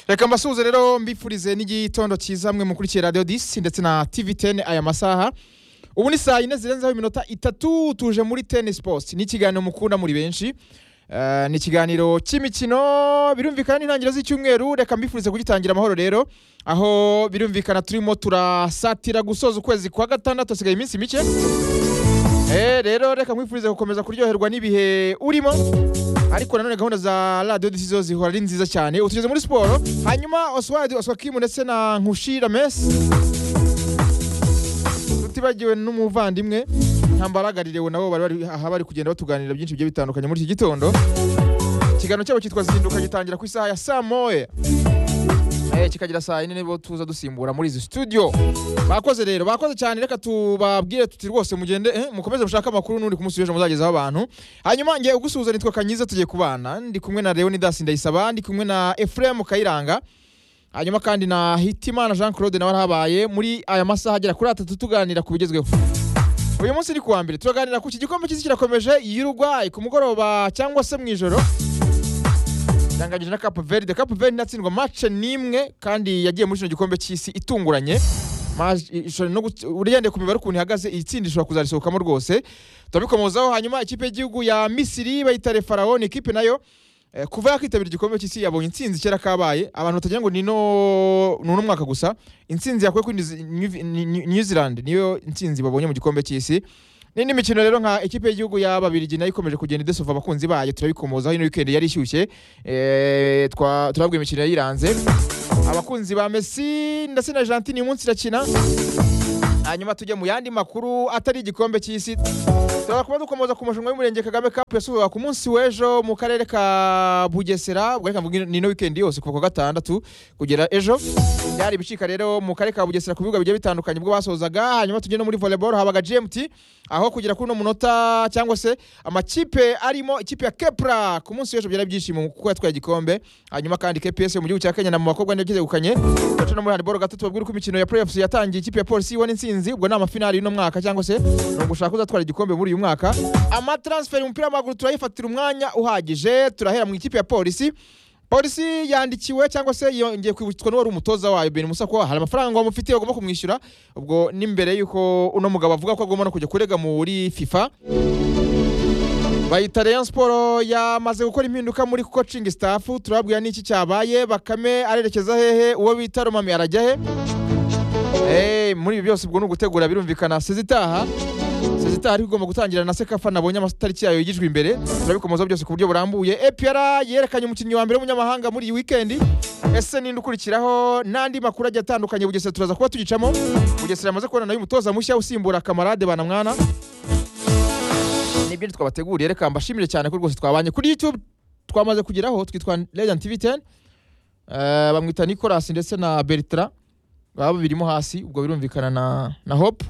reka mbasuhuze rero mbifurize n'igitondo cyiza mwe mukurikire radiyo disi ndetse na tivi teni aya masaha ubu ni saa yine zirenzeho iminota itatu tuje muri teni sipoti ni ikiganiro mukunda muri benshi Eh, ni ikiganiro cy'imikino birumvikana n'intangiriro z'icyumweru reka mbifurize kugitangira amahoro rero aho birumvikana turimo turasatira gusoza ukwezi kwa gatandatu hasigaye iminsi mike Eh, rero reka nkwifurize gukomeza kuryoherwa n'ibihe urimo ariko nanone gahunda za radiyo disi zo zihora ari nziza cyane ubu tugeze muri siporo hanyuma oswald oswakimu ndetse na nkushira mesi tutibagiwe n'umuvandimwe ntambaragarirewe nabo bari bari aha bari kugenda batuganirira byinshi bigiye bitandukanye muri iki gitondo ikiganiro cyabo cyitwa zinduka gitangira ku isaha ya saa moya Eh, kikagira saa yine nibo tuza dusimbura muri izi studio bakoze rero bakoze cyane reka tubabwire tuti rwose mugende eh, mukomeze mushake amakuru n'uri ku munsi w'ejo muzagezaho abantu hanyuma ngiye ugusuhuza nitwa kanyiza tugiye kubana ndi kumwe na leonidas ndayisaba ndi kumwe na efuremu kayiranga hanyuma kandi na hitimana jean claude nawe arahabaye muri aya masaha agera kuri atatu tuganira ku bigezweho uyu munsi ni kuwa mbere turaganira ku iki gikombe cy'isi kirakomeje y'urugwayi ku mugoroba cyangwa se mu ijoro yanganyije na Cape Verde Cape Verde inatsindwa match n'imwe kandi yagiye muri kino gikombe cy'isi itunguranye Match- ishobora no gut- ugendeye ku mibare ukuntu ihagaze iyi tsinda ishobora kuzarisohokamo rwose turabikomozaho hanyuma ikipe y'igihugu ya misiri bayita refarawo ni ikipe nayo eh, kuva yakwitabira igikombe cy'isi yabonye intsinzi kera kabaye abantu batagira ngo ni no ni uno mwaka gusa intsinzi yakuye kuri New Ze- New- New- new zealand niyo intsinzi babonye mu gikombe cy'isi n'indi mikino rero nka ikipe y'igihugu y'ababirigi nayo ikomeje kugenda idesova abakunzi bayo turabikomozaho ino weekend yari ishyushye Eh, twa- turabwira imikino yayiranze abakunzi ba messi ndetse na argentine uyu munsi irakina hanyuma tujye mu yandi makuru atari igikombe cy'isi turaba kuba dukomeza ku marushanwa y'umurenge kagame cup yasubiwe ku munsi w'ejo mu karere ka bugesera ubwo reka mvuge ni ino weekend yose kuva ku wa gatandatu kugera ejo byari ibicika rero mu karere ka bugesera ku bibuga bigiye bitandukanye ubwo basozaga hanyuma tujye no muri volleyball habaga gmt aho kugera kuri uno munota cyangwa se amakipe arimo ikipe ya kepra ku munsi w'ejo byari byishimo kuko yatwaye igikombe hanyuma kandi kps mu gihugu cya kenya na mu bakobwa niyo cyegukanye baca no muri handball gatatu babwira uko imikino ya playoffs yatangiye ikipe ya polisi ibona intsinzi ubwo ni amafinali y'uno mwaka cyangwa se ni ugushaka uzatwara igikombe muri uyu mwaka amatransfer mu mupira w'amaguru turayifatira umwanya uhagije turahera mu ikipe ya polisi polisi yandikiwe cyangwa se yongeye kwibutswa n'uwari umutoza wayo ben musako hari amafaranga wamufitiye bagomba kumwishyura ubwo n'imbere y'uko uno mugabo avuga ko agomba no kujya kurega muri fifa bayita Rayon Sport yamaze gukora impinduka muri coaching staff turababwira n'iki cyabaye Bakame arerekeza hehe uwo bita Romami arajya he Eh, muri ibi byose ubwo ni ugutegura birumvikana sezitaha sezitaha ariko igomba gutangira na sekafa nabonye amatariki yayo yigijwe imbere turabikomozaho byose ku buryo burambuye EPR yerekanye umukinnyi wa mbere w'umunyamahanga muri iyi weekend ese ninde ukurikiraho n'andi makuru agiye atandukanye Bugesera turaza kuba tugicamo Bugesera yamaze kubona nayo umutoza mushya usimbura Kamarade Banamwana nibyo twabateguriye reka mbashimire cyane ko rwose twabanye kuri youtube twamaze kugeraho twitwa legend tv 10 Eh, bamwita nicolas ndetse na bertra baba babirimo hasi ubwo birumvikana na, na hope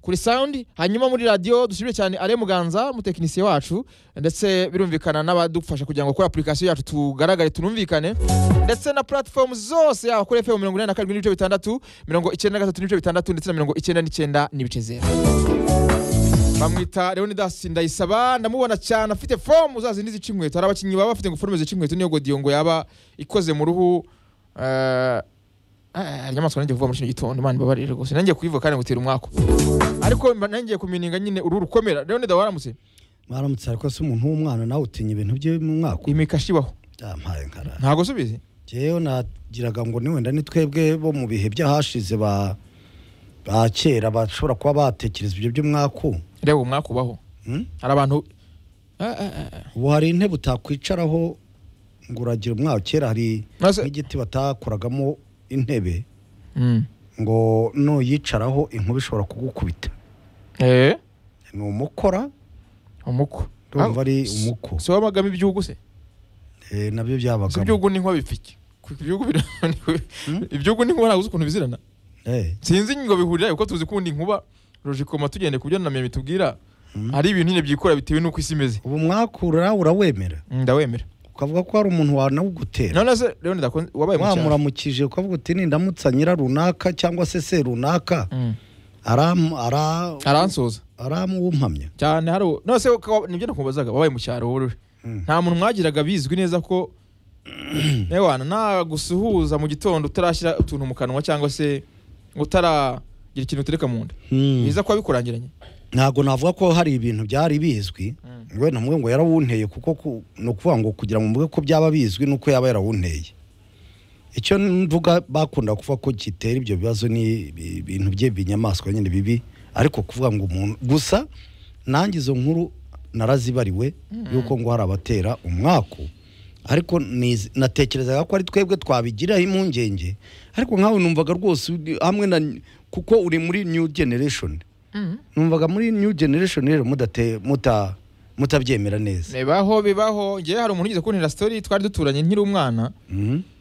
kuri sound hanyuma muri radio dushimire cyane ale muganza umutekinisiye wacu ndetse birumvikana n'abadufasha kugira ngo kuri application yacu tugaragare tunumvikane ndetse na platform zose yaba kuri fm mirongo inani na karindwi n'ibice bitandatu mirongo icyenda na gatatu n'ibice bitandatu ndetse na mirongo icyenda n'icyenda n'ibice zero bamwita leonidas ndayisaba ndamubona cyane afite fomu zazindi zica inkweto hari abakinnyi baba bafite ngo forume zica inkweto niyo godiyo ngo yaba ikoze mu ruhu eh, eh, inyamaswa nanjye kuvuga muri kino gitondo imana ibabarire rwose nanjye kuyivuga kandi ngutera umwako ariko mba nangiye kumininga nyine uruhu rukomera leonidas waramutse mwaramutse ariko se umuntu w'umwana nawe utinya ibintu bye mu mwaka imikashibaho byampaye nkara ntago subizi ngewe nagiraga ngo ni wenda ni twebwe bo mu bihe by'ahashize ba ba kera bashobora kuba batekereza ibyo by'umwaku reba umwaka ubaho Hmm? hari abantu Eh, eh, eh, eh. ubu hari intebe utakwicaraho ngo uragira umwaka kera hari Maze- n'igiti batakoragamo intebe Mm. ngo nuyicaraho inkuba ishobora kugukubita Eh, ni umukora umuko Ah, urumva ari umuko si wabagamo ibyugu se Eh, nabyo si byabagamo ibyugu n'inkuba bipfike ibyugu bira- ibyugu n'inkuba ntabwo uzi ukuntu bizirana Eh, sinzi ngo bihurira kuko tuzi kundi nkuba rojikoma tugende ku byo na meme tubwira hari ibintu nyine byikora bitewe n'uko isi imeze ubu mwakura urawemera ndawemera ukavuga ko hari umuntu wanawugutera none se rero ndakon- wabaye mu cyaro wamuramukije ukavuga uti nindamutsa nyira runaka cyangwa se se runaka Mm. aramu- ara- aransoza aramuwumpamya cyane hari uwo- none se ukaba- nibyo nakubazaga wabaye mu cyaro wowe Mm. nta muntu mwagiraga bizwi neza ko yewana nagusuhuza mu gitondo utarashyira utuntu mu kanwa cyangwa se utaragira ikintu utereka mu nda Hmm. biza kuba bikurangiranye ntabwo navuga ko hari ibintu byari bizwi Mm. we namwe ngo yarawunteye kuko ku- ni ukuvuga ngo kugira ngo mvuge ko byaba bizwi ni uko yaba yarawunteye icyo mvuga bakunda kuvuga ko gitera ibyo bibazo ni ibi- ibintu bye binyamaswa nyine bibi ariko kuvuga ngo umuntu gusa nanjye izo nkuru narazibariwe yuko ngo hari abatera umwaku ariko nizi- natekerezaga ko ari twebwe twabigiraho impungenge ariko nkawe numvaga rwose uri- hamwe na kuko uri muri new generation numvaga muri new generation rero mudate muta mutabyemera neza bibaho bibaho ngewe hari umuntu ugeze kuntera story twari duturanye nkiri umwana Mhm.